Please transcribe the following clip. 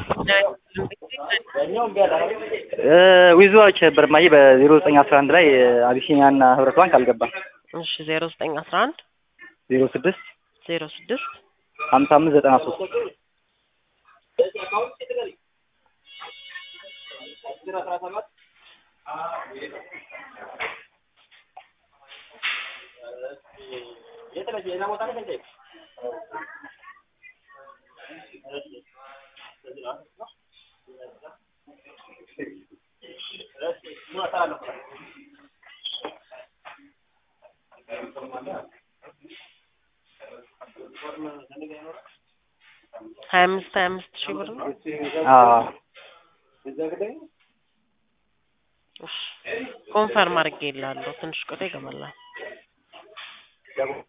ዊዝዋች ነበር ማየ በዜሮ ዘጠኝ አስራ አንድ ላይ አቢሲኒያና ህብረት ባንክ አልገባም። እሺ ዜሮ ዘጠኝ አስራ አንድ ዜሮ ስድስት ዜሮ ስድስት ሀምሳ አምስት ዘጠና ሶስት ሀያ አምስት ሀያ አምስት ሺህ ብር ነው። አዎ እሺ ኮንፈርም አድርጌ እልሃለሁ። ትንሽ ቆይቶ ይገባላል።